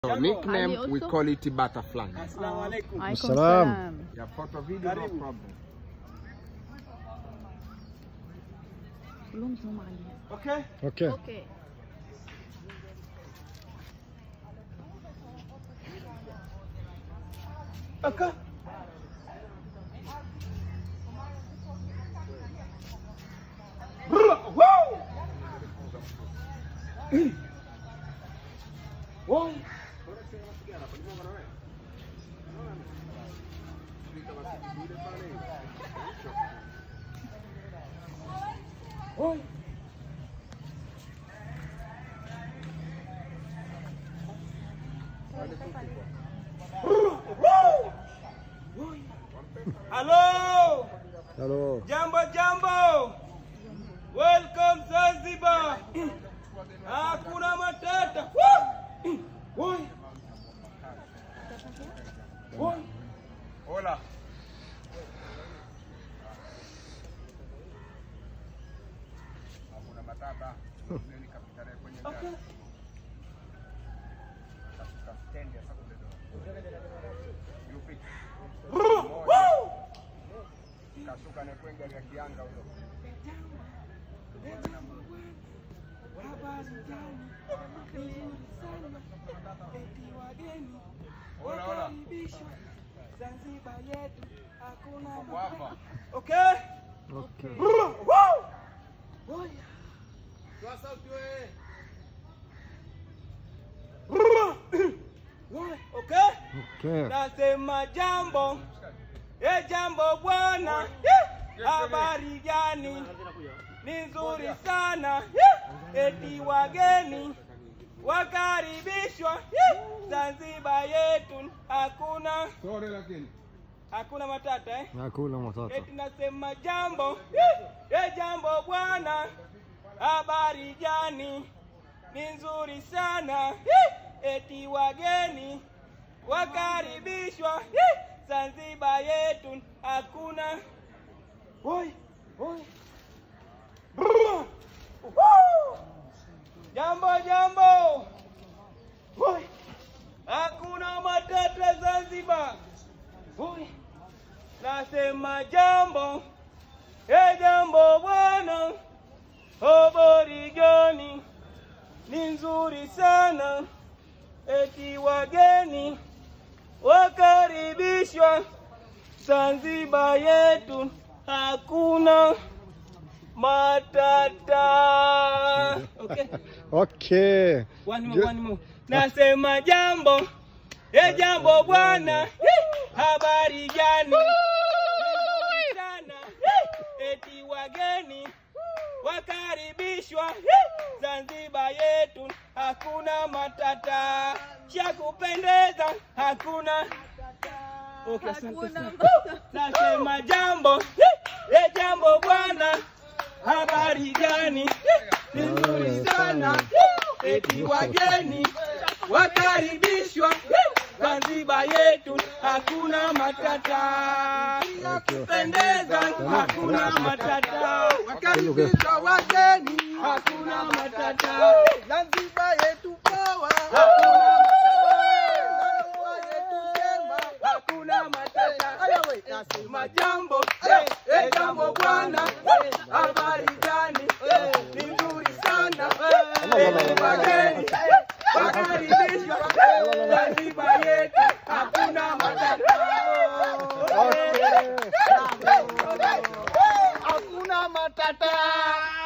So nickname Ali we also? call it butterfly. Assalamu alaikum. Alaikum Assalam. salam. Yeah, photo video no Karibu. problem. كلهم زوم عليها Okay? Okay. اوكي Okay. Woo! Woo! Woo! Hello! Hello. Jambo jambo. Welcome Zanzibar. Hakuna matata. Woo! Woi. Woi. Hola. Hakuna matata. Ni kapitale kwenye Okay. stand ya sababu Yupi Woo! kashuka ne kwenga ya kianga huyo. Habari gani? Nzuri sana. Eti wageni Hola, hola. wakaribishwa Zanzibar yetu hakuna Hapo hapa. Okay? Okay. Woo! Woi. Toa sauti wewe. Woi, okay? Okay. Nasema jambo, e jambo bwana, Eh, habari gani? Ni nzuri sana, Eh, eti wageni wakaribishwa Eh, Zanzibar yetu, hakuna Sorry lakini. hakuna matata eh? Nakula matata. Eti nasema jambo, eh, eh, jambo bwana, habari gani? Ni nzuri sana, eh, eti wageni wakaribishwa eh, Zanzibar yetu hakuna. Oi, oi. Brrr. Woo! Jambo jambo. Oi. Hakuna matata Zanzibar. Oi. Nasema jambo, e jambo bwana, habari gani? Ni nzuri sana, eti wageni wakaribishwa Zanzibar yetu, hakuna matata. Okay. Okay. One more, Ju- one more. Nasema jambo, e jambo bwana, habari gani? Nzuri sana, eti wageni wakaribishwa Zanzibar yetu, hakuna matata, cha kupendeza hakuna. Okay, asante sana. Nasema jambo, e jambo bwana, habari gani? Ni nzuri sana, eti wageni wakaribishwa Zanzibar yetu, hakuna matata, ya kupendeza hakuna matata, wakaribishwa wageni, hakuna matata, Zanzibar yetu poa, hakuna matata, yetu njema, hakuna matata. Nasema jambo, eh, eh, jambo bwana, eh, habari gani? Eh, Ni nzuri sana, eti wageni wakaribishwa Zanzibar yetu, hakuna matata. Okay. Hakuna matata.